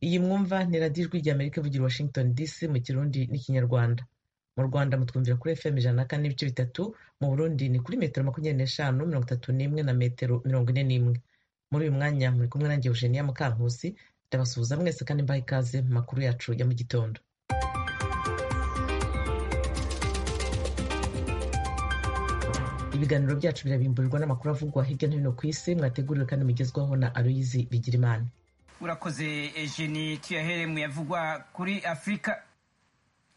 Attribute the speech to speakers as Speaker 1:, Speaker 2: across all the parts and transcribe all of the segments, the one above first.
Speaker 1: Iyi mwumva ni radiyo ijwi ry'Amerika ivugira i Washington DC mu Kirundi n'Ikinyarwanda. Mu Rwanda mutwumvira kuri FM ijana na kane n'ibice bitatu, mu Burundi ni kuri metero makumyabiri n'eshanu mirongo itatu n'imwe na metero mirongo ine n'imwe. Muri uyu mwanya muri kumwe nanjye Eugenia Mukankusi, ndabasuhuza mwese kandi mbaha ikaze mu makuru yacu ya mu gitondo. ibiganiro byacu birabimburirwa n'amakuru avugwa hirya no hino ku isi mwateguriwe kandi mugezwaho na aloyizi bigirimana
Speaker 2: urakoze ejeni tuyahere mu yavugwa kuri afurika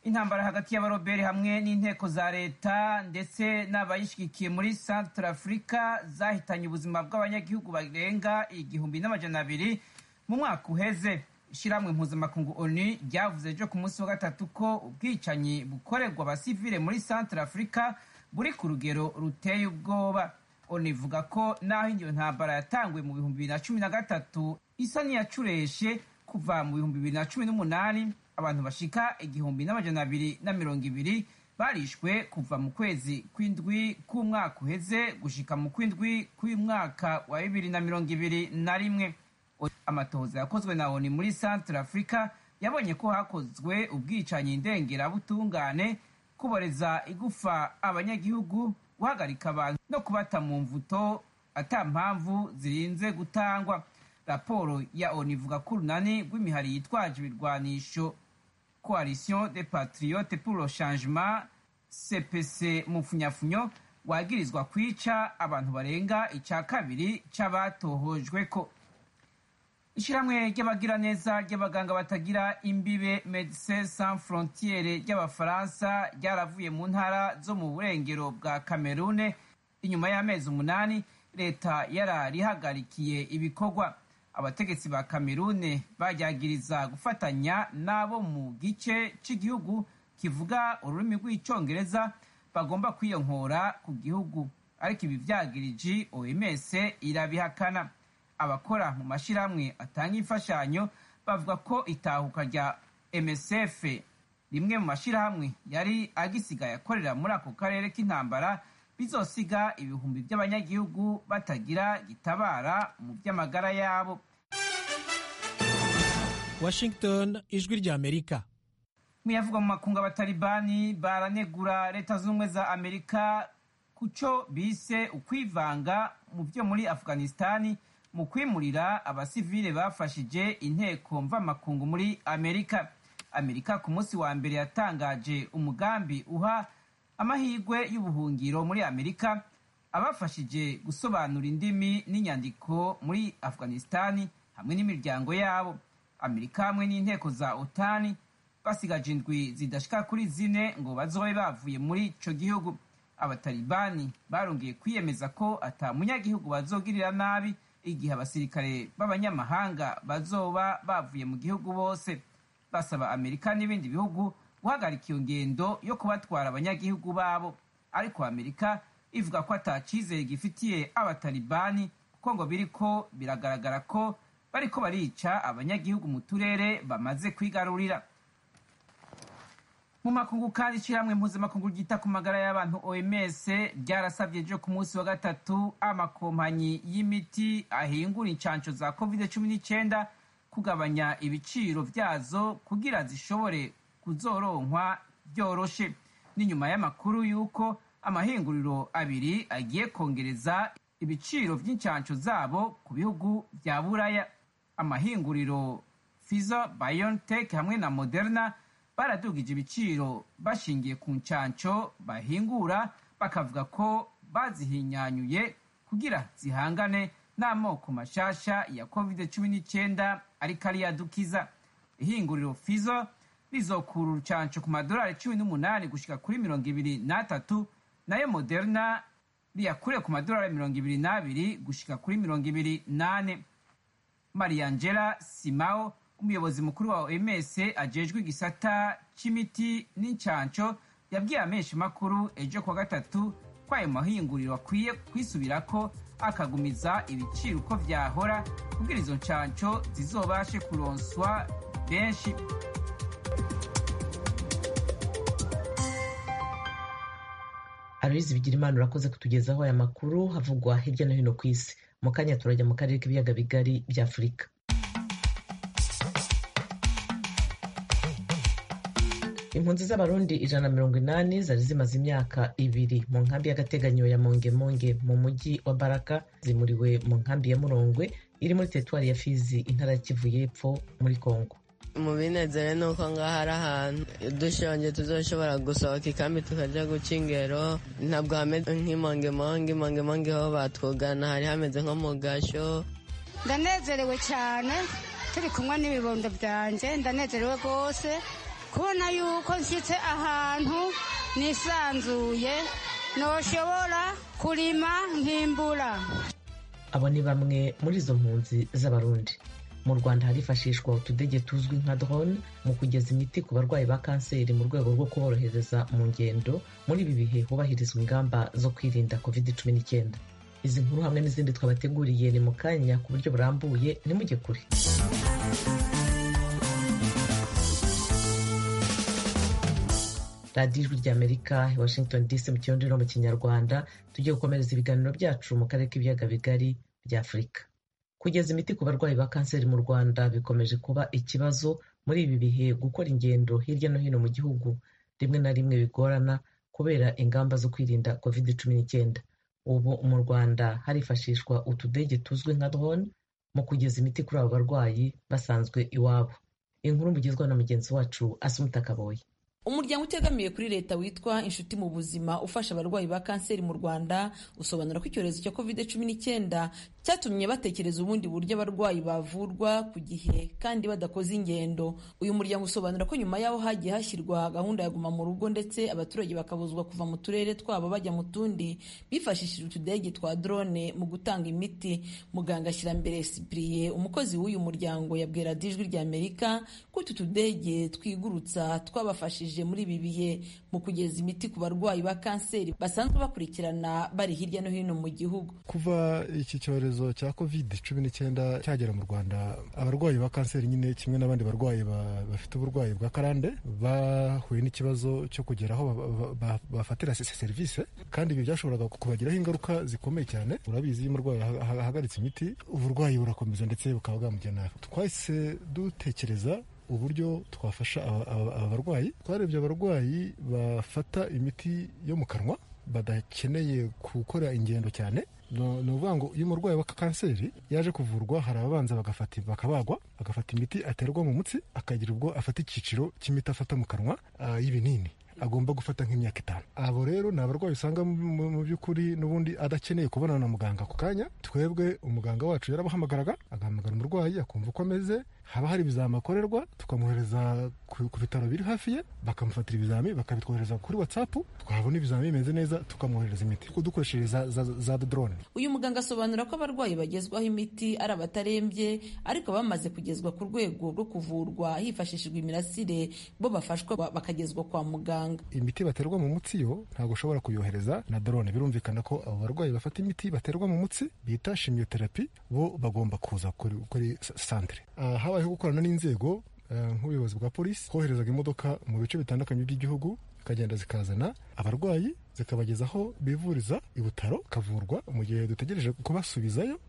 Speaker 2: intambara hagati y'abarobere hamwe n'inteko za leta ndetse n'abayishyigikiye muri santara afurika zahitanye ubuzima bw'abanyagihugu barenga igihumbi n'amajana abiri mu mwaka uheze ishyirahamwe mpuzamakungu oni ryavuze ejo ku munsi wa gatatu ko ubwicanyi bukorerwa abasivile muri santara afurika buri ku rugero ruteye ubwoba oni ivuga ko n'aho iyo ntambara yatanguye mu bihumbi bibiri na cumi na gatatu isa n'iyacureshe kuva mu bihumbi bibiri na cumi n'umunani abantu bashika igihumbi n'amajana abiri na mirongo ibiri barishwe kuva mu kwezi kw'indwi k'umwaka uheze gushika mu kw'indwi kw'umwaka wa bibiri na mirongo ibiri na rimwe amatohoza yakozwe na oni muri centre africa yabonye ko hakozwe ubwicanyi ndengerabutungane kuboreza igufa abanyagihugu guhagarika abantu no kubata mu mvuto ata mpamvu zirinze gutangwa raporo ya onu ivuga ko urunani rw'imihari yitwaje ibirwanisho coalition de patriote pour le changement cpc mu funyafunyo wagirizwa kwica abantu barenga icya kabiri cy'abatohojwe ko ishyirahamwe ry'abagiraneza ry'abaganga batagira imbibe medecins sans frontiere ry'abafaransa ryaravuye mu ntara zo mu burengero bwa kamerune inyuma y'amezi umunani leta yararihagarikiye ibikorwa abategetsi ba kamerune bajyagiriza gufatanya n'abo mu gice cy'igihugu kivuga ururimi rw'icyongereza bagomba kwiyonkora ku gihugu ariko ibi byagiriji oms irabihakana abakora mu mashyirahamwe atanga imfashanyo bavuga ko itahuka rya msf rimwe mu mashyirahamwe yari agisigaye akorera muri ako karere k'intambara bizosiga ibihumbi by'abanyagihugu batagira gitabara mu by'amagara yabo
Speaker 3: washington ijwi ry'amerika
Speaker 2: mu yavugwa mu makungu abatalibani baranegura leta z'ubumwe za amerika ku cyo bise ukwivanga mu byo muri afghanistani mu kwimurira abasivile bafashije inteko mvamakungu muri amerika amerika ku munsi wa mbere yatangaje umugambi uha amahirwe y'ubuhungiro muri amerika abafashije gusobanura indimi n'inyandiko muri afghanistani hamwe n'imiryango yabo amerika hamwe n'inteko za otani basigaje indwi zidashika kuri zine ngo bazobe bavuye muri ico gihugu abatalibani barongeye kwiyemeza ko ata munyagihugu bazogirira nabi igihe abasirikare b'abanyamahanga bazoba bavuye mu gihugu bose basaba amerika n'ibindi bihugu guhagarika iyo ngendo yo kubatwara abanyagihugu babo ariko amerika ivuga ko atacyizere gifitiye abatalibani kuko ngo biriko biragaragara ko bariko barica abanyagihugu mu turere bamaze kwigarurira mu makungu kandi ishyirahamwe mpuzamakungu ryita ku magara y'abantu oms ryarasabye ejo ku munsi wa gatatu amakompanyi y'imiti ahingura inshansho za covid cumi n'icyenda kugabanya ibiciro byazo kugira zishobore kuzoronkwa byoroshe n'inyuma y'amakuru y'uko amahinguriro abiri agiye kongereza ibiciro by'inshansho zabo ku bihugu bya buraya amahinguriro pfizer biontech hamwe na moderna baradugije ibiciro bashingiye ku nshansho bahingura bakavuga ko bazihinyanyuye kugira zihangane n'amoko mashasha ya covid cumi n'icyenda ariko ariyadukiza ihinguriro fizo rizokura urucansho ku madolari cumi n'umunani gushyika kuri mirongo ibiri n'atatu nayo moderna riyakure ku madolari mirongo ibiri n'abiri gushyika kuri mirongo ibiri n'ane mariangela simao umuyobozi mukuru wa oms ajejwe igisata c'imiti n'incansho yabwiye amesha makuru ejo kwa gatatu ko ayo mahinguriro akwiye kwisubirako akagumiza ibiciro uko vyahora kugira izo ncansho zizobashe kuronswa benshi
Speaker 1: aloyizi bigirimana urakoze kutugezaho aya makuru havugwa hirya no hino ku isi mu kanya turajya mu karere k'ibiyaga bigari by'afurika impunzi z'abarundi ijana na mirongo inani zari zimaze imyaka ibiri mu nkambi y'agateganyo ya mongemonge mu mujyi wa baraka zimuriwe mu nkambi ya murongwe iri muri teritwari ya fizi intara ya kivu y'epfo muri kongo
Speaker 4: mu binezere ni uko ngaho ari ahantu dushonje tuzoshobora gusohoka ikambi tukajya guca ingero ntabwo hameze nk'imongemonge imongemonge ho batwugana hari hameze nko mu gasho
Speaker 5: ndanezerewe cyane turi kumwe n'ibibondo byanjye ndanezerewe rwose kubona yuko nshyitse ahantu nisanzuye ntoshobora kurima nkimbura
Speaker 1: abo ni bamwe muri izo mpunzi z'abarundi mu rwanda harifashishwa utudege tuzwi nka drone mu kugeza imiti ku barwayi ba kanseri mu rwego rwo kuborohereza mu ngendo muri ibi bihe hubahirizwa ingamba zo kwirinda covid 19 izi nkuru hamwe n'izindi twabateguriye ni mu kanya ku buryo burambuye ntimujye kure radiyo ijwi ry'amerika i washington dc mu kirundi no mu kinyarwanda tugiye gukomereza ibiganiro byacu mu karere k'ibiyaga bigari bya afurika kugeza imiti ku barwayi ba kanseri mu rwanda bikomeje kuba ikibazo muri ibi bihe gukora ingendo hirya no hino mu gihugu rimwe na rimwe bigorana kubera ingamba zo kwirinda covid cumi n'icyenda ubu mu rwanda harifashishwa utudege tuzwi nka drone mu kugeza imiti kuri abo barwayi basanzwe iwabo inkuru mugezwa na mugenzi wacu asumutakaboye
Speaker 6: umuryango utegamiye kuri leta witwa inshuti mu buzima ufasha abarwayi ba kanseri mu rwanda usobanura ko icyorezo cya covid cumi n'icyenda cyatumye batekereza ubundi buryo abarwayi bavurwa ku gihe kandi badakoze ingendo uyu muryango usobanura ko nyuma yaho hagiye hashyirwa gahunda ya guma mu rugo ndetse abaturage bakabuzwa kuva mu turere twabo bajya mu tundi bifashishije utudege twa drone mu gutanga imiti muganga ashyirambere sipriye umukozi w'uyu muryango yabwira dijwi ry'amerika ko utu tudege twigurutsa twabafashije muri ibi bihe mu kugeza imiti ku barwayi ba kanseri basanzwe bakurikirana bari hirya no hino mu gihugu
Speaker 7: kuva iki cyorezo cya covid cumi n'icyenda cyagera mu rwanda abarwayi ba kanseri nyine kimwe n'abandi barwayi bafite uburwayi bwa karande bahuye n'ikibazo cyo kugera aho bafatira serivisi kandi ibi byashoboraga kubagiraho ingaruka zikomeye cyane urabizi iyo umurwayi ahagaritse imiti uburwayi burakomeza ndetse bukaba bwamujyana twahise dutekereza uburyo twafasha aba barwayi twarebye abarwayi bafata imiti yo mu kanwa badakeneye gukora ingendo cyane ni ukuvuga ngo iyo umurwayi wa kanseri yaje kuvurwa hari ababanza bakabagwa agafata imiti aterwa mu mutsi akagira ubwo afata icyiciro cy'imiti afata mu kanwa y'ibinini agomba gufata nk'imyaka itanu abo rero ni abarwayi usanga mu by'ukuri n'ubundi adakeneye kubonana na muganga ako kanya twebwe umuganga wacu yarabahamagaraga agahamagara umurwayi akumva uko ameze haba hari ibizami akorerwa tukamwohereza ku bitaro biri hafi ye bakamufatira ibizami bakabitwohereza kuri watsapu twabona ibizami bimeze neza tukamwohereza imiti dukoresheje za, za, za drone
Speaker 6: uyu muganga asobanura ko abarwayi bagezwaho imiti ari abatarembye ariko bamaze kugezwa ku rwego rwo kuvurwa hifashishijwe imirasire bo bafashwa bakagezwa kwa muganga
Speaker 7: imiti baterwa mu mutsi yo ntabwo ushobora kuyohereza na drone birumvikana ko abo barwayi bafata imiti baterwa mu mutsi bita shimiyoterapi bo bagomba kuza kuri santere aha habayeho gukorana n'inzego nk'ubuyobozi bwa polisi koherezaga imodoka mu bice bitandukanye by'igihugu zikagenda zikazana abarwayi zikabageza aho bivuriza i butaro kavurwa mu gihe dutegereje kubasubizayo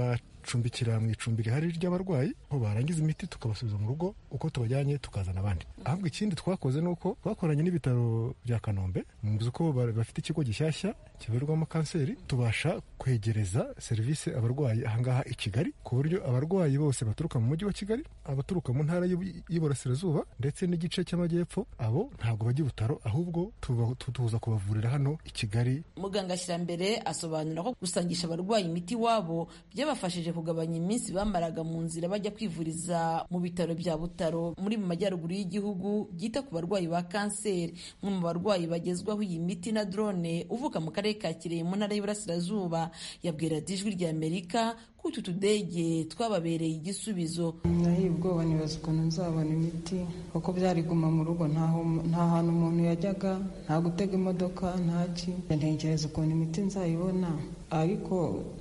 Speaker 7: tukabacumbikira mu icumbi rihari ry'abarwayi aho barangiza imiti tukabasubiza mu rugo uko tubajyanye tukazana abandi ahubwo ikindi twakoze ni uko twakoranye n'ibitaro bya kanombe muzi ko bafite ikigo gishyashya kivurirwamo kanseri tubasha kwegereza serivisi abarwayi ahangaha i kigali ku buryo abarwayi bose baturuka mu mujyi wa kigali abaturuka mu ntara y'iburasirazuba ndetse n'igice cy'amajyepfo abo ntabwo bajya i butaro ahubwo tuza kubavurira hano i Kigali
Speaker 6: muganga Shirambere asobanura ko gusangisha abarwayi imiti wabo byabafashije kugabanya iminsi bamaraga mu nzira bajya kwivuriza mu bitaro bya Butaro muri mu majyaruguru y'igihugu byita ku barwayi ba kanseri umwe mu barwayi bagezwaho iyi miti na drone uvuka mu karere ka Kirehe mu ntara y'Iburasirazuba yabwira Dijwi rya Amerika ko utu tudege twababereye igisubizo
Speaker 8: nahiye ubwoba nibaza ukuntu nzabona imiti kuko byari guma mu rugo nta hantu umuntu yajyaga nta gutega imodoka ntaki ntekereza ukuntu imiti nzayibona ariko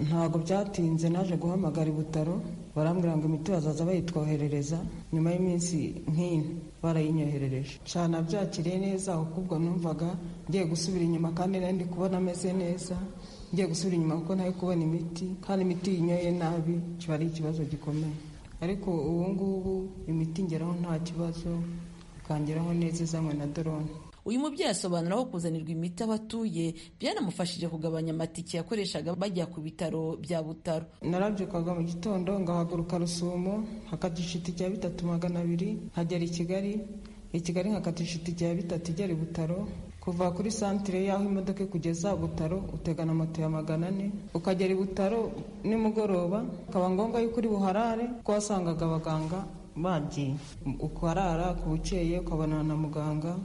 Speaker 8: ntabwo byatinze naje guhamagara ibutaro barambwira ngo imiti bazaza bayitwoherereza nyuma y'iminsi nk'ino barayinyoherereje cyane abyakiriye neza ahubwo numvaga ngiye gusubira inyuma kandi nari kubona ameze neza ngiye gusubira inyuma kuko nawe kubona imiti kandi imiti yinyoye nabi kiba ari ikibazo gikomeye ariko ubu ngubu imiti ngeraho nta kibazo tukangeraho neza izanwe na dorone
Speaker 6: uyu mubyeyi asobanura aho kuzanirwa imiti aho atuye byanamufashije kugabanya amatike yakoreshaga bajya ku bitaro bya butaro
Speaker 8: narabyukaga mu gitondo ngahaguruka rusumo hakatisha itike ya bitatu magana abiri nkagera i kigali i kigali nkakatisha itike ya bitatu igera i butaro kuva kuri santire y'aho imodoka ikugeza butaro utegana moto ya magana ane ukagera i butaro nimugoroba akaba ngombwa yuko uri buharare kuko wasangaga abaganga bagiye ukarara ku bukeye ukabonana na muganga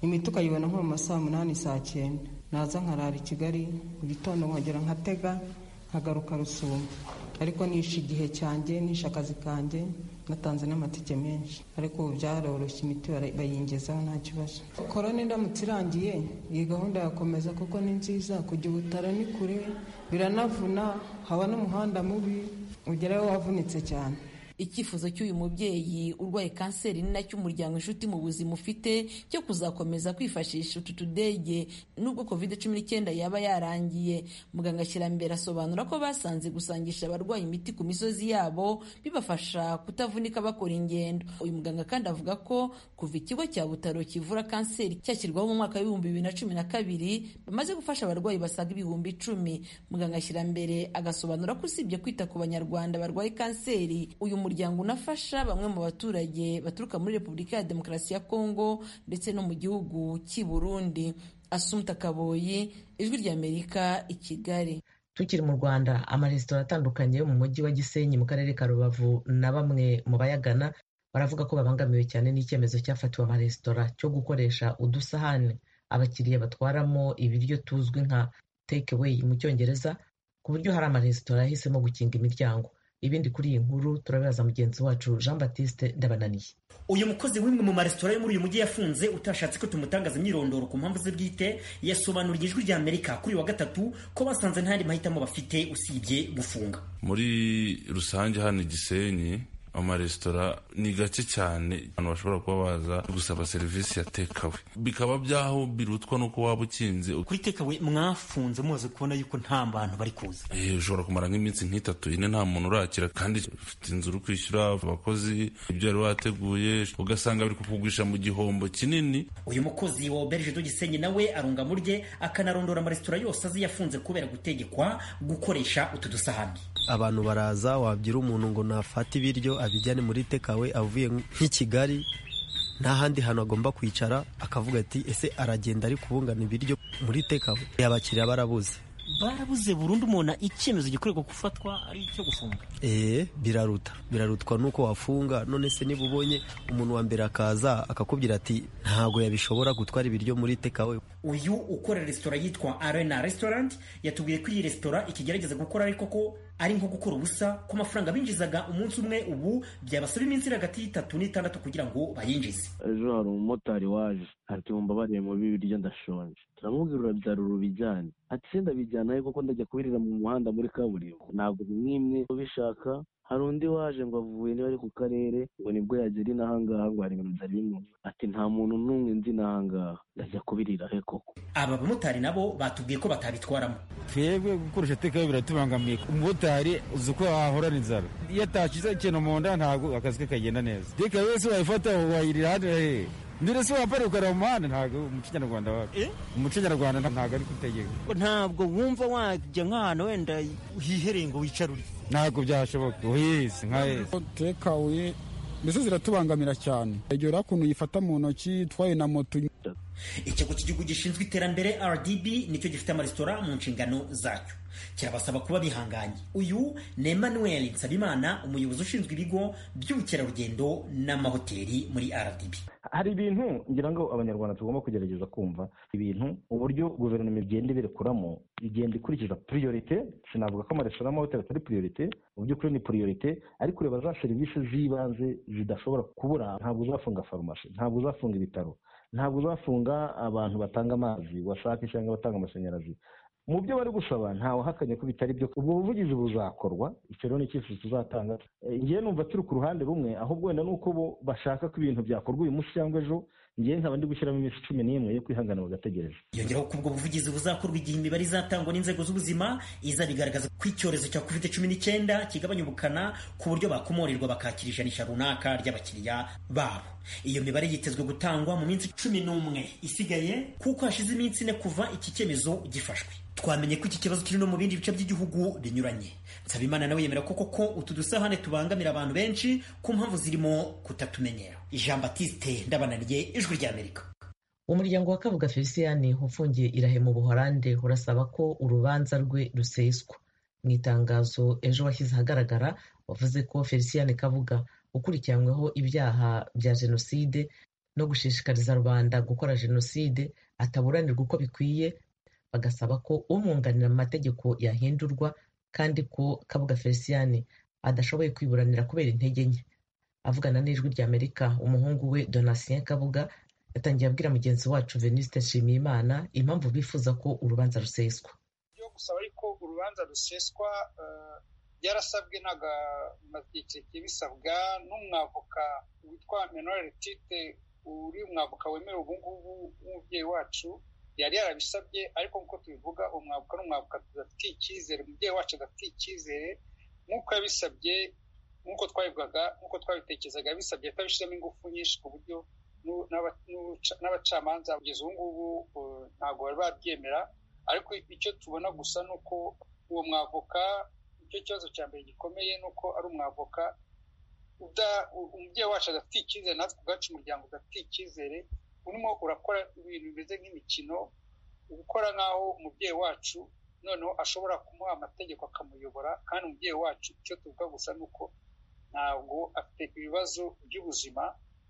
Speaker 8: imiti ukayibona nko mu ma saa munani saa cyenda naza nkarara i kigali mu gitondo nkongera nkatega nkagaruka rusumo ariko nishe igihe cyanjye nishe akazi kanjye natanze n'amatike menshi ariko ubu byaroroshye imiti bayingezaho nta kibazo korona indamutse irangiye iyi gahunda yakomeza kuko ni nziza kujya ubutaro ni kure biranavuna haba n'umuhanda mubi ugerayo wavunitse cyane
Speaker 6: icyifuzo cy'uyu mubyeyi urwaye kanseri ni nacyo umuryango inshuti mu buzima ufite cyo kuzakomeza kwifashisha utu tudege nubwo covid cumi n'icyenda yaba yarangiye muganga ashyirambere asobanura ko basanze gusangisha abarwayi imiti ku misozi yabo bibafasha kutavunika bakora ingendo uyu muganga kandi avuga ko kuva ikigo cya butaro kivura kanseri cyashyirwaho mu mwaka w'ibihumbi bibiri na cumi na kabiri bamaze gufasha abarwayi basaga ibihumbi icumi muganga ashyirambere agasobanura ko usibye kwita ku banyarwanda barwaye kanseri uyu muryango umuryango unafasha bamwe mu baturage baturuka muri repubulika ya demokarasi ya kongo ndetse no mu gihugu cy'i burundi asumta kaboyi ijwi ry'amerika i kigali
Speaker 1: tukiri mu rwanda amaresitora atandukanye yo mu mujyi wa gisenyi mu karere ka rubavu na bamwe mu bayagana baravuga ko babangamiwe cyane n'icyemezo cyafatiwe amaresitora cyo gukoresha udusahane abakiriya batwaramo ibiryo tuzwi nka take away mu cyongereza ku buryo hari amaresitora yahisemo gukinga imiryango ibindi kuri iyi nkuru turabibaza mugenzi wacu jean batiste ndabananiye
Speaker 9: uyu mukozi w'imwe mu maresitora yo muri uyu mujyi yafunze utashatse ko tumutangaza imyirondoro ku mpamvu ze bwite yasobanuriye ijwi rya amerika kuri uyu wa gatatu ko basanze nta yandi mahitamo bafite usibye gufunga
Speaker 10: muri rusange hano igisenyi amaresitora ni gake cyane abantu bashobora kuba baza gusaba serivisi ya tekawe bikaba byaho birutwa n'uko waba ukinze
Speaker 9: kuri tekawe mwafunze mumaze kubona yuko nta bantu bari kuza
Speaker 10: ushobora kumara nk'iminsi nk'itatu ine nta muntu urakira kandi ufite inzu uri kwishyura abakozi ibyo wari wateguye ugasanga biri kukugurisha mu gihombo kinini
Speaker 9: uyu mukozi wa oberge do gisenyi nawe arunga mu rye akanarondora amaresitora yose azi yafunze kubera gutegekwa gukoresha utu dusahani
Speaker 11: abantu baraza wabwira umuntu ngo nafate ibiryo abijyane muri tekawe avuye nk'i Kigali nta handi hantu agomba kwicara akavuga ati ese aragenda ari kubungana ibiryo muri tekawe abakiriya barabuze
Speaker 9: barabuze burundu umuntu icyemezo gikorerwa gufatwa ari icyo gufunga
Speaker 11: eee biraruta birarutwa nuko wafunga none se niba ubonye umuntu wa mbere akaza akakubwira ati ntabwo yabishobora gutwara ibiryo muri tekawe
Speaker 9: uyu ukora resitora yitwa arena restaurant yatubwiye ko iyi resitora ikigerageza gukora ariko ko ari nko gukora ubusa ku mafaranga binjizaga umunsi umwe ubu byabasaba iminsi iri hagati y'itatu n'itandatu kugira ngo bayinjize
Speaker 12: ejo hari umumotari waje ati mumbabarire mu biryo ndashonje turamubwira urabyara urubijyane ati se ndabijyanayo kuko ndajya kubirira mu muhanda muri kaburimbo ntabwo mwimwe ubishaka hari undi waje ngo avuye niba ari ku karere ngo nibwo yagera inahangaha ngo hari ibintu byari bimeze ati nta muntu n'umwe nzi inahangaha ndajya kubirira he koko
Speaker 9: aba bamotari nabo batubwiye ko batabitwaramo
Speaker 13: twebwe gukoresha tekawe biratubangamiye umumotari uzi uko wahorana inzara iyo atakize ikintu mu nda ntabwo akazi ke kagenda neza tekawe se wayifata wayirira hano he ndure se wapari ukareba mu muhanda ntabwo umuco nyarwanda wawe umuco nyarwanda ntabwo ari kutegeka
Speaker 9: ntabwo wumva wajya nk'ahantu wenda hihereye ngo wicare urye
Speaker 13: ntabwo byashoboka uhise nka hese
Speaker 14: tekawe mbese ziratubangamira cyane egera ukuntu uyifata mu ntoki itwaye na moto
Speaker 9: ikigo cy'igihugu gishinzwe iterambere rdb nicyo gifite amaresitora mu nshingano zacyo kirabasaba kuba bihanganye uyu ni emmanuel nsabimana umuyobozi ushinzwe ibigo by'ubukerarugendo n'amahoteli muri rdb
Speaker 15: hari ibintu ngira ngo abanyarwanda tugomba kugerageza kumva ibintu uburyo guverinoma igenda ibirekuramo igenda ikurikiza priorite sinavuga ko amaresitora n'amahoteli atari priorite mu by'ukuri ni priorite ariko ureba za serivisi z'ibanze zidashobora kubura ntabwo uzafunga farumasi ntabwo uzafunga ibitaro ntabwo uzafunga abantu batanga amazi wasake cyangwa abatanga amashanyarazi mu byo bari gusaba ntawe uhakanye ko bitari byo ubwo buvugizi buzakorwa icyo rero ni icyifuzo tuzatanga ngewe numva turi ku ruhande rumwe ahubwo wenda ni uko bo bashaka ko ibintu byakorwa uyu munsi cyangwa ejo njyewe nkaba ndi gushyiramo iminsi cumi n'imwe yo kwihangana bagategereza
Speaker 9: yongeraho ko ubwo buvugizi buzakorwa igihe imibare izatangwa n'inzego z'ubuzima izabigaragaza ko icyorezo cya covid cumi n'icyenda kigabanya ubukana ku buryo bakomorerwa bakakira ijanisha runaka ry'abakiriya babo iyo mibare yitezwe gutangwa mu minsi cumi n'umwe isigaye kuko hashize iminsi ine kuva iki cyemezo gifashwe twamenye ko iki kibazo kiri no mu bindi bice by'igihugu binyuranye nsabimana nawe yemera ko koko utu dusahane tubangamira abantu benshi ku mpamvu zirimo kutatumenyera jean batiste ndabananiye ijwi ry'amerika
Speaker 1: umuryango wa kabuga feliciyani ufungiye irahe mu buhorande urasaba ko urubanza rwe ruseswa mu itangazo ejo washyize ahagaragara wavuze ko feliciyani kabuga ukurikiranyweho ibyaha bya jenoside no gushishikariza rubanda gukora jenoside ataburanirwa uko bikwiye bagasaba ko umwunganira mu mategeko yahindurwa kandi ko kabuga feliciyani adashoboye kwiburanira kubera intege nke avugana n'ijwi ry'amerika umuhungu we donatien kabuga yatangiye abwira mugenzi wacu veniste nshimiyimana impamvu bifuza ko urubanza ruseswa
Speaker 16: yo gusaba ariko urubanza ruseswa byarasabwe n'agamatike bisabwa n'umwavoka witwa menore tite uri umwavoka wemewe ubu ngubu w'umubyeyi wacu yari yarabisabye ariko nk'uko tubivuga umwavoka n'umwavoka tudafitiye icyizere umubyeyi wacu adafitiye icyizere nk'uko yabisabye nk'uko twabivugaga nk'uko twabitekerezaga bisabye atabishyiramo ingufu nyinshi ku buryo n'abacamanza kugeza ubu ngubu ntabwo bari babyemera ariko icyo tubona gusa ni uko uwo mwavoka icyo kibazo cya mbere gikomeye ni uko ari umwavoka umubyeyi wacu adafitiye icyizere natwe ubwacu umuryango udafitiye icyizere urimo urakora ibintu bimeze nk'imikino gukora nk'aho umubyeyi wacu noneho ashobora kumuha amategeko akamuyobora kandi umubyeyi wacu icyo tuvuga gusa ni uko ntabwo afite ibibazo by'ubuzima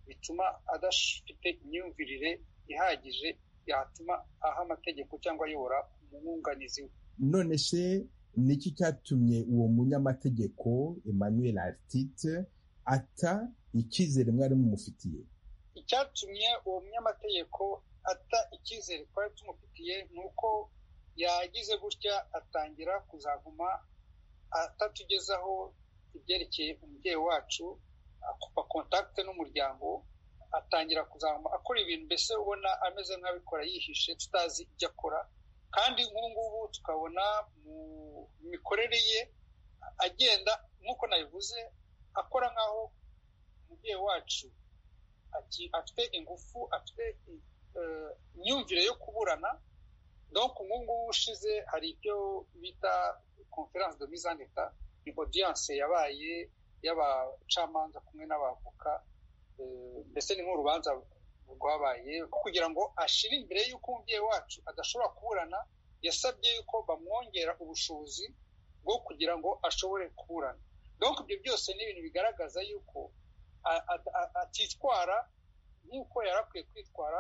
Speaker 16: bituma adafite imyumvirire ihagije yatuma aha amategeko cyangwa ayobora umwunganizi we
Speaker 17: none se niki cyatumye uwo munyamategeko emmanuel artite ata icyizere mwari mumufitiye
Speaker 16: icyatumye uwo munyamategeko ata icyizere twari tumufitiye ni uko yagize gutya atangira kuzaguma atatugezaho ibyerekeye umubyeyi wacu akupa kontakite n'umuryango atangira kuzaguma akora ibintu mbese ubona ameze nk'abikora yihishe tutazi ibyo akora kandi nk'ubu ngubu tukabona mu mikorere ye agenda nk'uko nabivuze akora nk'aho umubyeyi wacu afite ingufu afite imyumvire yo kuburana donc nk'ubu ngubu ushize hari ibyo bita conference de mise en etat ni audience yabaye y'abacamanza kumwe n'abavoka mbese ni nk'urubanza rwabaye kugira ngo ashire imbere y'uko umubyeyi wacu adashobora kuburana yasabye yuko bamwongera ubushobozi bwo kugira ngo ashobore kuburana donc ibyo byose ni ibintu bigaragaza yuko atitwara nk'uko yari akwiye kwitwara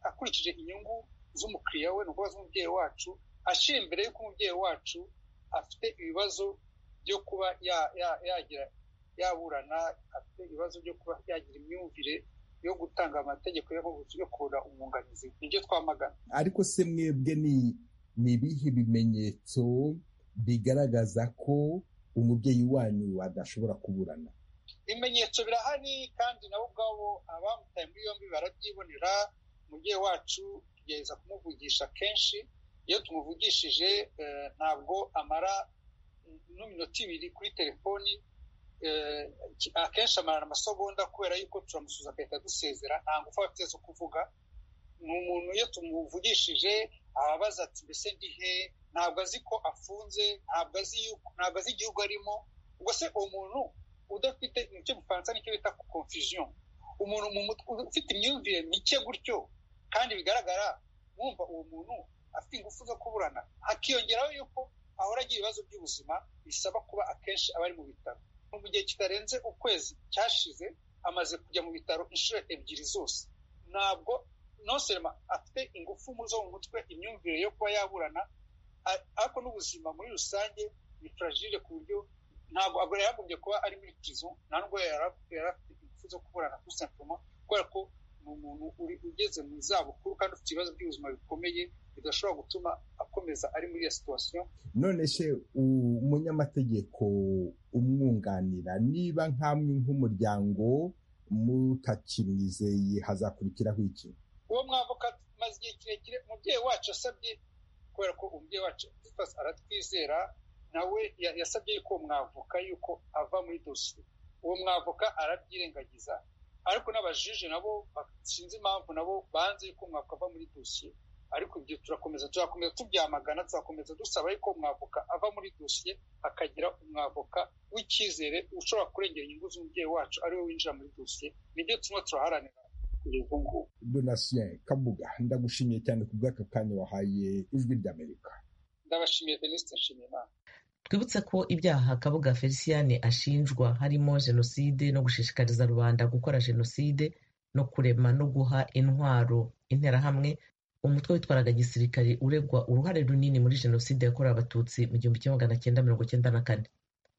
Speaker 16: akurikije inyungu z'umukiriya we ni ukuvuga z'umubyeyi wacu ashira imbere y'uko umubyeyi wacu afite ibibazo byo kuba yagira yaburana afite ibibazo byo kuba yagira imyumvire yo gutanga amategeko yo kubura umwunganizi nibyo twamagana
Speaker 17: ariko se mwebwe ni ibihe bimenyetso bigaragaza ko umubyeyi wanyu adashobora kuburana
Speaker 16: ibimenyetso birahari kandi nabo ubwabo abamutaye muri yombi barabyibonera umubyeyi wacu tugerageza kumuvugisha kenshi iyo tumuvugishije ntabwo amara n'iminota ibiri kuri telefoni akenshi amarana amasogonda kubera yuko turamusuza agahita dusezera nta ngufu aba afite zo kuvuga ni umuntu iyo tumuvugishije ababaza ati mbese ndi he ntabwo azi ko afunze ntabwo azi igihugu arimo ubwo se uwo muntu udafite icyo gifaransa nicyo bita confusion umuntu ufite imyumvire mike gutyo kandi bigaragara mwumva uwo muntu afite ingufu zo kuburana hakiyongeraho yuko ahora agira ibibazo by'ubuzima bisaba kuba akenshi aba ari mu bitaro mu gihe kitarenze ukwezi cyashize amaze kujya mu bitaro inshuro ebyiri zose ntabwo noserema afite ingufu zo mu mutwe imyumvire yo kuba yaburana ariko n'ubuzima muri rusange ni fragile ku buryo ntabwo agora yaragombye kuba ari muri pizo nta nubwo yari afite ingufu zo kuburana kuri simpoma kubera ko ni umuntu ugeze mu zabukuru kandi ufite ibibazo by'ubuzima bikomeye bidashobora gutuma akomeza ari muri iyo situwasiyo
Speaker 17: none se umunyamategeko umwunganira niba nkamwe nk'umuryango mutakimwizeye hazakurikiraho iki
Speaker 16: uwo mwavuka maze igihe kirekire umubyeyi wacu yasabye kubera ko umubyeyi wacu Eliphaz aratwizera nawe ya- yasabye yuko uwo mwavuka yuko ava muri dosiye uwo mwavuka arabyirengagiza ariko n'abajije nabo ba- sinzi impamvu nabo banze yuko mwavuka ava muri dosiye ariko ibyo turakomeza tuzakomeza tubyamagana tuzakomeza dusaba yuko umwavoka ava muri dosiye hakagira umwavoka w'icyizere ushobora kurengera inyungu z'umubyeyi wacu ariwe winjira muri dosiye nibyo turimo turaharanira kugeza ubu ngubu
Speaker 17: donatien kabuga ndagushimiye cyane ku bw'aka kanya wahaye ijwi ry'amerika
Speaker 16: ndabashimiye denise nshimiyimana
Speaker 1: twibutse ko ibyaha kabuga feliciyani ashinjwa harimo jenoside no gushishikariza rubanda gukora jenoside no kurema no guha intwaro interahamwe umutwe witwaraga gisirikare uregwa uruhare runini muri jenoside yakorewe abatutsi mu gihumbi kimwe magana cyenda mirongo cyenda na kane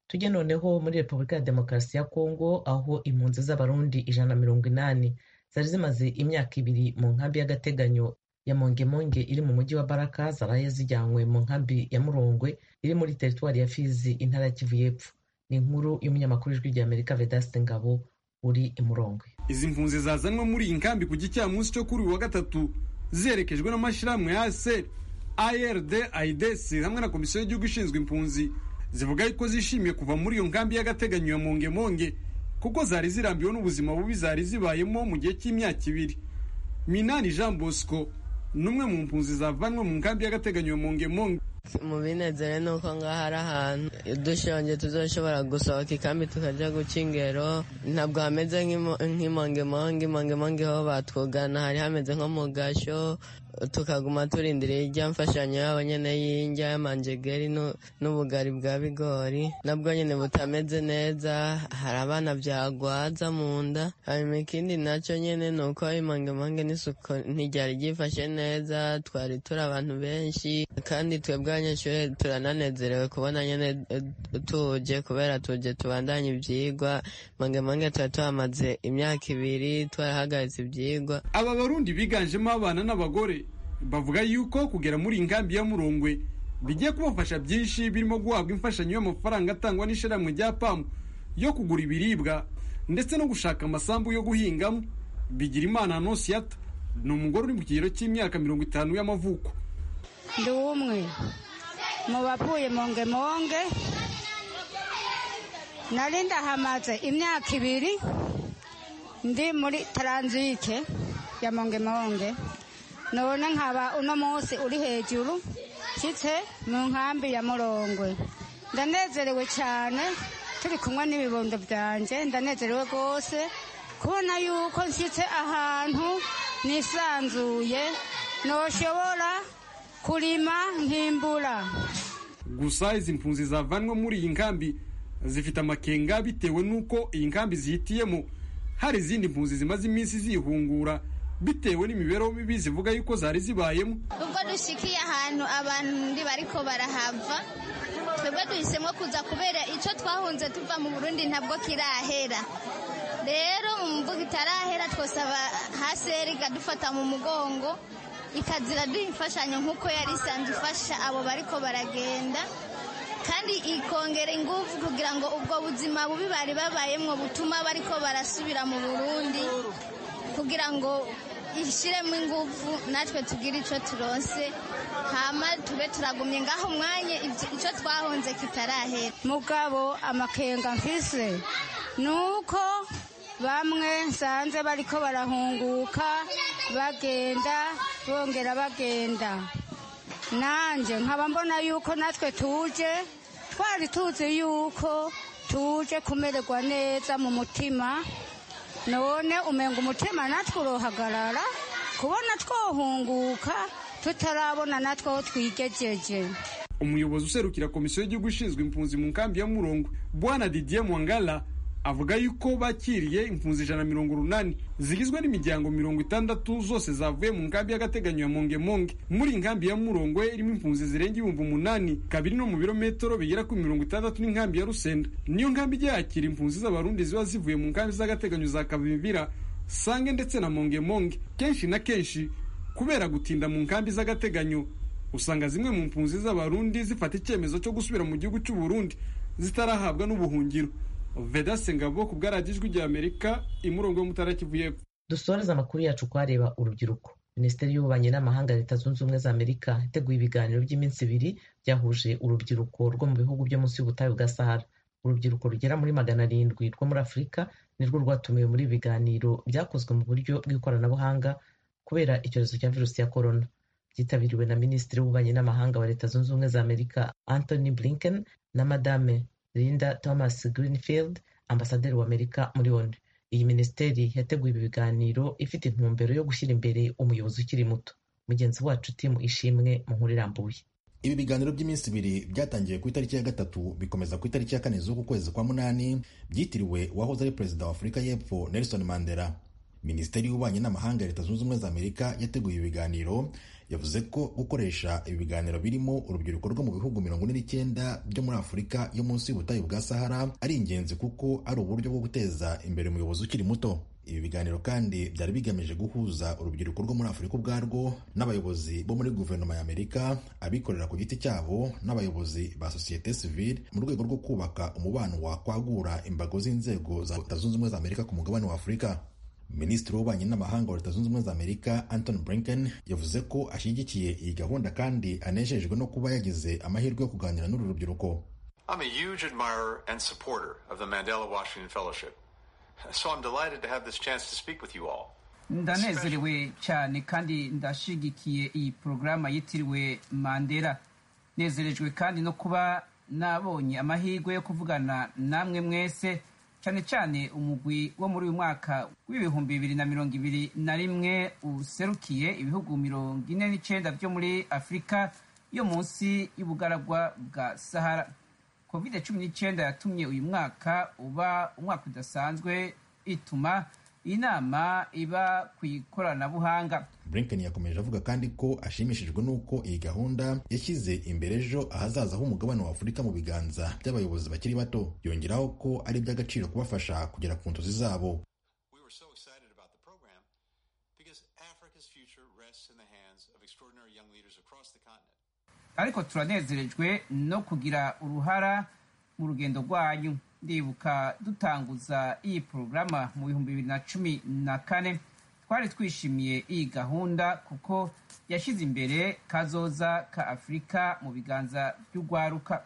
Speaker 1: tujye noneho muri repubulika ya demokarasi ya kongo aho impunzi z'abarundi ijana na mirongo inani zari zimaze imyaka ibiri mu nkambi y'agateganyo ya mongemonge iri mu mujyi wa baraka zaraye zijyanywe mu nkambi ya murongwe iri muri teritwari ya fizi intara ya kivu y'epfo ni inkuru y'umunyamakuru w'ijwi ry'amerika vedaste ngabo uri i murongwe
Speaker 18: izi mpunzi zazanwe muri iyi nkambi ku gicamunsi cyo kuri uyu wa gatatu ziherekejwe n'amashyirahamwe ya ASR, ARD, IDC hamwe na komisiyo y'igihugu ishinzwe impunzi zivuga yuko zishimiye kuva muri iyo nkambi y'agateganyo ya mongemonge kuko zari zirambiwe n'ubuzima bubi zari zibayemo mu gihe cy'imyaka ibiri minani jean bosco ni umwe mu mpunzi zavanwe mu nkambi y'agateganyo ya mongemonge
Speaker 4: mu binezere ni uko ngaho ari ahantu dushonje tuzoshobora gusohoka ikambi tukajya guca ingero ntabwo hameze nk'imo- nk'imongemonge imongemonge ho batwugana hari hameze nko mu gasho tukaguma turindiriye ijya mfashanyo yabo nyine y'injya y'amanjegeri nu- n'ubugari bwa bigori nabwo nyine butameze neza hari abana byagwaza mu nda hanyuma ikindi nacyo nyine ni uko imangemange n'isuku ntiryari ryifashe neza twari turi abantu benshi kandi twebwe abanyeshuri turananezerewe kubona nyine eh, tuje kubera tuje tubandanye ibyigwa imangemange tuba tuhamaze imyaka ibiri twarahagaritse ibyigwa
Speaker 18: aba barundi biganjemo abana n'abagore bavuga yuko kugera muri iyi nkambi ya murongwe bigiye kubafasha byinshi birimo guhabwa imfashanyo y'amafaranga atangwa n'ishyirahamwe rya pamu yo kugura ibiribwa ndetse no gushaka amasambu yo guhingamo bigira imana nonsiyata ni umugore uri mu kigero cy'imyaka mirongo itanu y'amavuko
Speaker 5: ndi umwe mu bavuye mongemonge nari ndahamaze imyaka ibiri ndi muri taranzike ya mongemonge none nkaba uno munsi uri hejuru nshyitse mu nkambi ya murongwe ndanezerewe cyane turi kumwe n'ibibondo byanjye ndanezerewe rwose kubona yuko nshyitse ahantu nisanzuye ntoshobora kurima nkimbura
Speaker 18: gusa izi mpunzi zavanwe muri iyi nkambi zifite amakenga bitewe n'uko iyi nkambi zihitiyemo hari izindi mpunzi zimaze iminsi zihungura bitewe n'imibereho mibi zivuga yuko zari zibayemo
Speaker 19: ubwo dushikiye ahantu abantu bariko barahava twebwe duhisemo kuza kubera icyo twahunze tuva mu burundi ntabwo kirahera rero mu mvugo itarahera twosaba haseri ikadufata mu mugongo ikazira duha imfashanyo nk'uko yari isanzwe ifasha abo bariko baragenda kandi ikongera ingufu kugira ngo ubwo buzima bubi bari babayemwo butuma bariko barasubira mu burundi kugira ngo ishyiremo ingufu natwe tugire icyo turonse hama tube turagumye ngaho umwanya ibyo- icyo twahunze kitarahera
Speaker 5: mugabo amakenga mfise nuko bamwe nsanze bariko barahunguka bagenda bongera bagenda nanjye nkaba mbona yuko natwe tuje twari tuzi yuko tuje kumererwa neza mu mutima none umenga umutima natwe urohagarara kubona twohunguka tutarabona natwe aho twigejeje
Speaker 18: umuyobozi userukira komisiyo y'igihugu ishinzwe impunzi mu nkambi ya murongo bwana didier mwangala avuga yuko bakiriye impunzi ijana na mirongo urunani zigizwe n'imiryango mirongo itandatu zose zavuye mu nkambi y'agateganyo ya mongemonge muri iyi nkambi ya murongwe irimo impunzi zirenga ibihumbi umunani kabiri no mu birometero bigera kuri mirongo itandatu n'inkambi ya rusenda niyo nkambi ijya yakira impunzi z'abarundi ziba zivuye mu nkambi z'agateganyo za kavimvira sange ndetse na mongemonge kenshi na kenshi kubera gutinda mu nkambi z'agateganyo usanga zimwe mu mpunzi z'abarundi zifata icyemezo cyo gusubira mu gihugu cy'u Burundi zitarahabwa n'ubuhungiro vedase ngabo ku bwaradijwi ry'amerika imurongo yo mutara kivu y'epfo
Speaker 1: dusoreze amakuru yacu kuhareba urubyiruko minisiteri y'ububanyi n'amahanga leta zunze ubumwe za amerika iteguye ibiganiro by'iminsi ibiri byahuje urubyiruko rwo mu bihugu byo munsi y'ubutayu bwa sahara urubyiruko rugera muri magana arindwi rwo muri afurika nirwo rwatumiwe muri ibi biganiro byakozwe mu buryo bw'ikoranabuhanga kubera icyorezo cya virusi ya korona byitabiriwe na minisitiri w'ububanyi n'amahanga wa leta zunze ubumwe za amerika anthony blinken na madame linda thomas greenfield ambasaderi wa amerika muri onu iyi minisiteri yateguye ibi biganiro ifite intumbero yo gushyira imbere umuyobozi ukiri muto mugenzi wacu timu ishimwe mu nkuru irambuye
Speaker 20: ibi biganiro by'iminsi ibiri byatangiye ku itariki ya gatatu bikomeza ku itariki ya kane z'uku kwezi kwa munani byitiriwe uwahoze ari perezida wa afurika y'epfo nelson mandela minisiteri y'ububanyi n'amahanga ya leta zunze ubumwe za amerika yateguye ibi biganiro yavuze ko gukoresha ibi biganiro birimo urubyiruko rwo mu bihugu mirongo ine n'icyenda byo muri afurika yo munsi y'ubutayu bwa sahara ari ingenzi kuko ari uburyo bwo guteza imbere umuyobozi ukiri muto ibi biganiro kandi byari bigamije guhuza urubyiruko rwo muri afurika ubwarwo n'abayobozi bo muri guverinoma ya amerika abikorera ku giti cyabo n'abayobozi ba sosiyete sivile mu rwego rwo kubaka umubano wakwagura imbago z'inzego za leta zunze ubumwe za amerika ku mugabane wa afurika minisitiri w'ububanyi n'amahanga wa leta zunze ubumwe za amerika anton blinken yavuze ko ashyigikiye iyi gahunda kandi anejejwe no kuba yagize amahirwe yo kuganira n'uru rubyiruko
Speaker 21: I'm a huge admirer and supporter of the Mandela Washington Fellowship, so I'm delighted to have this chance to speak with you all.
Speaker 2: ndanezerewe cyane kandi ndashigikiye iyi porogaramu yitiriwe mandela nezerejwe kandi no kuba nabonye amahirwe yo kuvugana namwe mwese cyane cyane umugwi wo muri uyu mwaka w'ibihumbi bibiri na mirongo ibiri na rimwe userukiye ibihugu mirongo ine n'icyenda byo muri afurika yo munsi y'ubugaragwa bwa sahara covid cumi n'icyenda yatumye uyu mwaka uba umwaka udasanzwe ituma inama iba ku ikoranabuhanga
Speaker 20: blinken yakomeje avuga kandi ko ashimishijwe n'uko iyi gahunda yashyize imbere ejo ahazaza h'umugabane wa afurika mu biganza by'abayobozi bakiri bato yongeraho ko ari iby'agaciro kubafasha kugera ku nzozi zabo
Speaker 2: ariko turanezerejwe no kugira uruhara mu rugendo rwanyu ndibuka dutanguza iyi porogaramu mu bihumbi bibiri na cumi na kane twari twishimiye iyi gahunda kuko yashyize imbere kazoza ka afurika mu biganza by'urwaruka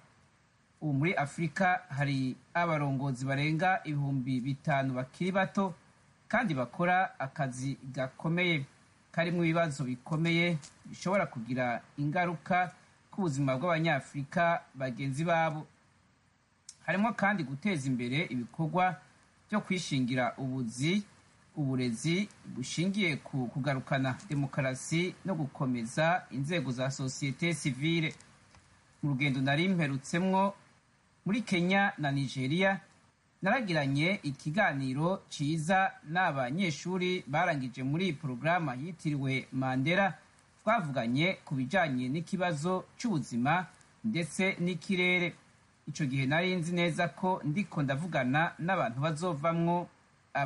Speaker 2: ubu muri afurika hari abarongozi barenga ibihumbi bitanu bakiri bato kandi bakora akazi gakomeye karimo ibibazo bikomeye bishobora kugira ingaruka ku buzima bw'abanyafurika bagenzi babo harimo kandi guteza imbere ibikorwa byo kwishingira ubuzi uburezi bushingiye ku kugarukana demokarasi no gukomeza inzego za sosiyete sivile mu rugendo nari mperutsemwo muri kenya na nigeria naragiranye ikiganiro cyiza n'abanyeshuri barangije muri iyi porogaramu yitiriwe mandela twavuganye ku bijyanye n'ikibazo cy'ubuzima ndetse n'ikirere icyo gihe nari nzi neza ko ndiko ndavugana n'abantu bazovamwo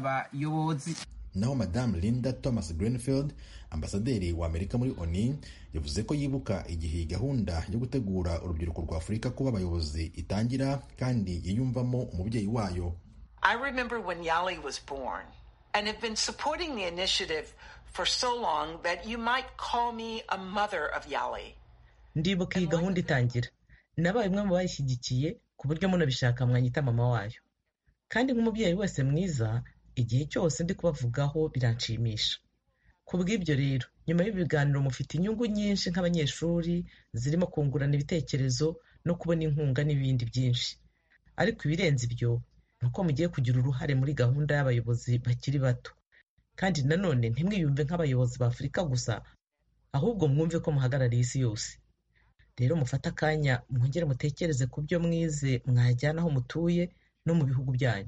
Speaker 2: abayobozi
Speaker 20: naho madamu linda thomas greenfield ambasaderi wa amerika muri oni yavuze ko yibuka igihe iyi gahunda yo gutegura urubyiruko rwa afurika kuba abayobozi itangira kandi yiyumvamo umubyeyi wayo
Speaker 22: I remember when Yali was born and have been supporting the initiative for so long that you might call me a mother of Yali.
Speaker 1: ndibuka iyi gahunda itangira nabaye umwe mu bayishyigikiye ku buryo munabishaka mwanyita mama wayo kandi nk'umubyeyi wese mwiza igihe cyose ndi kubavugaho biranshimisha ku bw'ibyo rero nyuma y'ibiganiro mufite inyungu nyinshi nk'abanyeshuri zirimo kungurana ibitekerezo no kubona inkunga n'ibindi byinshi ariko ibirenze ibyo ni uko mugiye kugira uruhare muri gahunda y'abayobozi bakiri bato kandi nanone ntimwiyumve nk'abayobozi ba afurika gusa ahubwo mwumve ko muhagarariye isi yose rero mufate akanya mwongere mutekereze ku byo mwize mwajyana aho mutuye no mu bihugu byanyu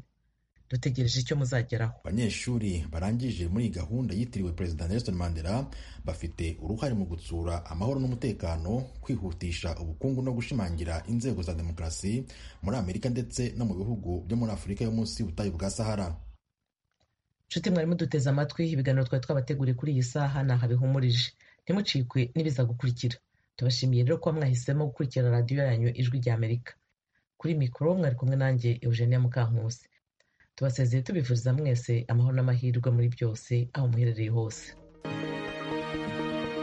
Speaker 1: dutegereje icyo muzageraho
Speaker 20: abanyeshuri barangije muri iyi gahunda yitiriwe perezida nelson mandela bafite uruhare mu gutsura amahoro n'umutekano kwihutisha ubukungu no gushimangira inzego za demokarasi muri amerika ndetse no mu bihugu byo muri afurika yo munsi y'ubutayu bwa sahara
Speaker 1: nshuti mwarimu duteze amatwi ibiganiro twari twabateguriye kuri iyi saha ntaha bihumurije ntimucikwe n'ibiza gukurikira tubashimiye rero kuba mwahisemo gukurikira radiyo yanyu ijwi ry'amerika kuri mikoro mwari kumwe nanjye eugenia mukankusi tubasezeye tubifuriza mwese amahoro n'amahirwe muri byose aho muherereye hose